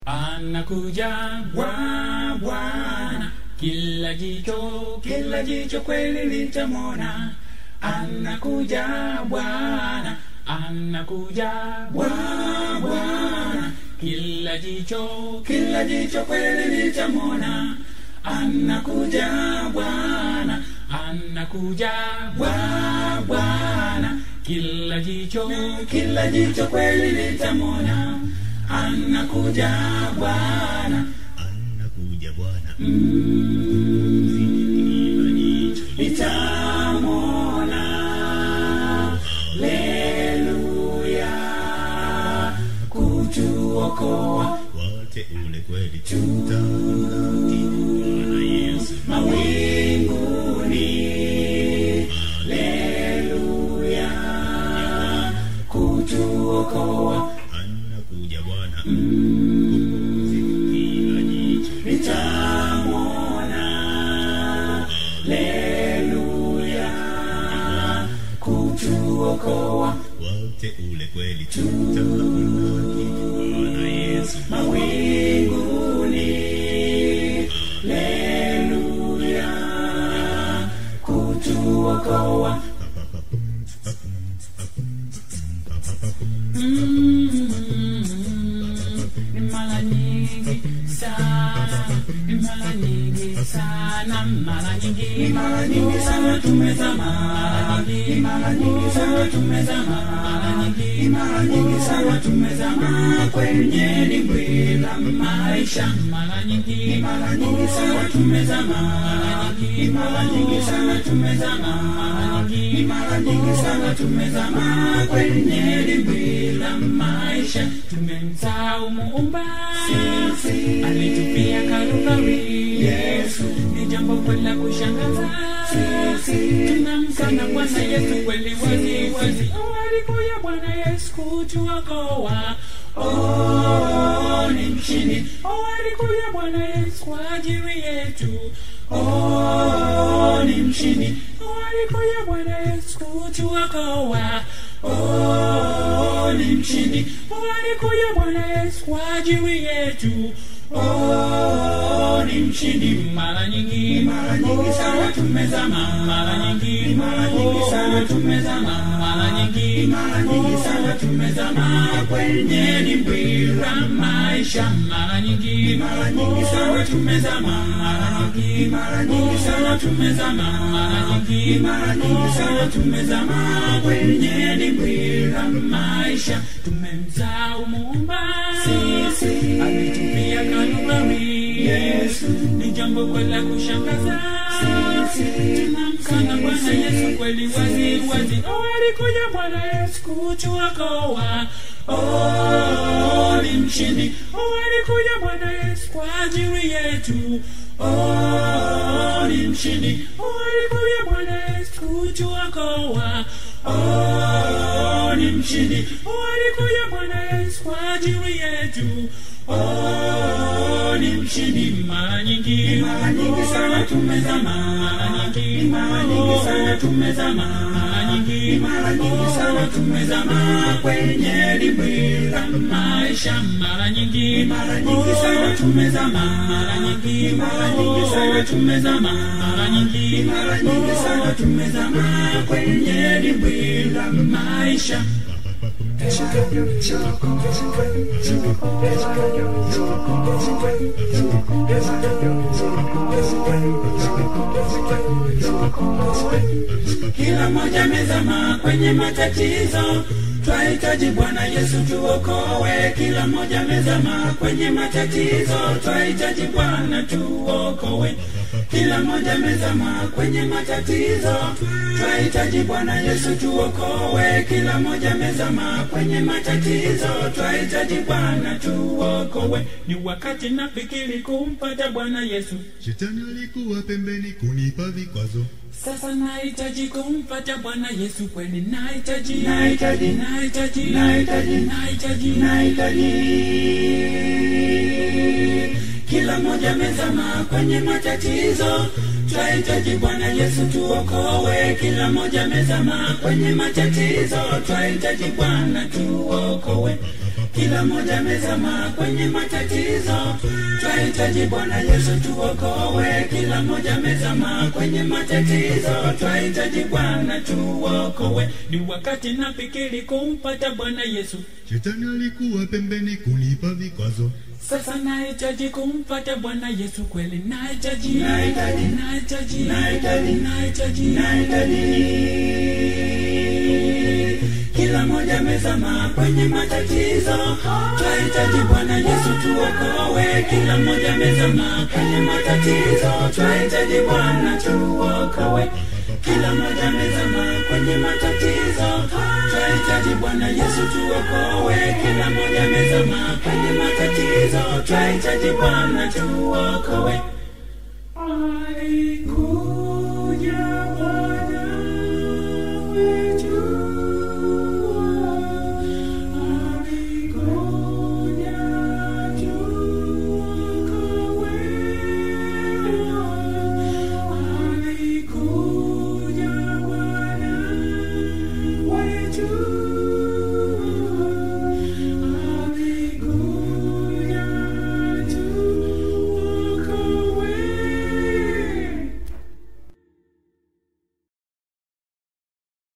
anakuja Bwa- Bwana, kila jicho kila jicho kweli litamwona. Anakuja Bwana, anakuja Bwa- Bwana, kila jicho kila jicho kweli litamwona. Anakuja Bwana, anakuja Bwa- Bwana, kila jicho kila jicho kweli litamwona. Anakuja Bwana, anakuja Bwana litamwona. Leluya, kutuokoa wote ule kweli tutamlaki Bwana Yesu mawinguni. Leluya, kutuokoa anakuja Bwana kila jicho litamwona. Leluya, kutuokoa wote ule kweli tutamlaki Bwana Yesu mawinguni. Leluya, kutuokoa ni mara nyingi sana, ni mara nyingi sana, mara nyingi, ni mara nyingi sana tumezama, mara nyingi, ni mara nyingi sana tumezama, mara nyingi, ni mara nyingi sana tumezama kwenye dimbwi la maisha, mara nyingi, ni mara nyingi sana tumezama, mara nyingi, ni mara nyingi sana tumezama, mara nyingi, ni mara nyingi sana tumezama kwenye dimbwi la maisha, tumemsahau muumba sisi, alitupia Kalvari Yesu, ni jambo kweli la kushangaza sisi, tunamkana Bwana Yesu kweli wazi wazi, oh, alikuja Bwana Yesu kutuokoa Oh, ni mshindi. Oh, alikuja Bwana Yesu kwa ajili yetu. Oh, ni mshindi. Oh, alikuja Bwana Yesu kutuokoa. Oh, ni mshindi. Oh, alikuja Bwana Yesu kwa ajili yetu. Oh, ni mshindi. Mara nyingi, mara nyingi sana tumezama, mara nyingi, mara nyingi sana tumezama, mara nyingi, mara nyingi sana tumezama kwenye dimbwi la maisha, mara nyingi, mara nyingi sana tumezama, mara nyingi, mara nyingi sana tumezama, mara nyingi, mara nyingi sana tumezama kwenye dimbwi la maisha, tumemsahau Muumba sisi, ametupia Kalvari Yesu, ni jambo kweli la kushangaza sisi, tunamkana Bwana Yesu kweli wazi wazi, oh, alikuja Bwana Yesu kutuokoa. Oh, ni mshindi. Oh, alikuja Bwana Yesu kwa ajili yetu. Oh, ni mshindi. Oh, alikuja Bwana Yesu kutuokoa. Oh, ni mshindi. Oh, alikuja Bwana Yesu kwa ajili yetu. Oh, ni mshindi. Mara nyingi, mara nyingi sana tumezama, mara nyingi, mara nyingi sana tumezama, mara nyingi, mara nyingi sana tumezama kwenye dimbwi la maisha, mara nyingi, mara nyingi sana tumezama, mara nyingi, mara nyingi sana tumezama, mara nyingi, mara nyingi sana tumezama kwenye dimbwi la maisha. Kila mmoja amezama kwenye matatizo, twahitaji Bwana Yesu tuokoe. Kila mmoja amezama kwenye matatizo, twahitaji Bwana tuokoe. Kila mmoja amezama kwenye matatizo, twahitaji Bwana Yesu tuokoe. Kila mmoja amezama kwenye matatizo, twahitaji Bwana tuokoe. Ni wakati nafikiri kumpata Bwana Yesu, Shetani alikuwa pembeni kunipa vikwazo sasa nahitaji kumpata Bwana Yesu kweli, nahitaji, nahitaji, nahitaji, nahitaji, nahitaji, nahitaji. Kila mmoja amezama kwenye matatizo, twahitaji Bwana Yesu tuokoe. Kila mmoja amezama kwenye matatizo, twahitaji Bwana tuokoe. kila moja amezama kwenye matatizo twahitaji bwana yesu tuokowe kila moja amezama kwenye matatizo twahitaji bwana tuokowe ni wakati nafikiri kumpata bwana yesu Shetani alikuwa pembeni kunipa vikwazo. sasa nahitaji kumpata bwana yesu kweli nahitaji Nahitaji. nahitaji Nahitaji. nahitaji nahitaji kila moja amezama kwenye matatizo twahitaji bwana yesu tuokowe kila moja amezama kwenye matatizo twahitaji bwana tuokowe kila moja amezama kwenye matatizo twahitaji bwana yesu tuokowe kila moja amezama kwenye matatizo twahitaji bwana tuokowe Aiku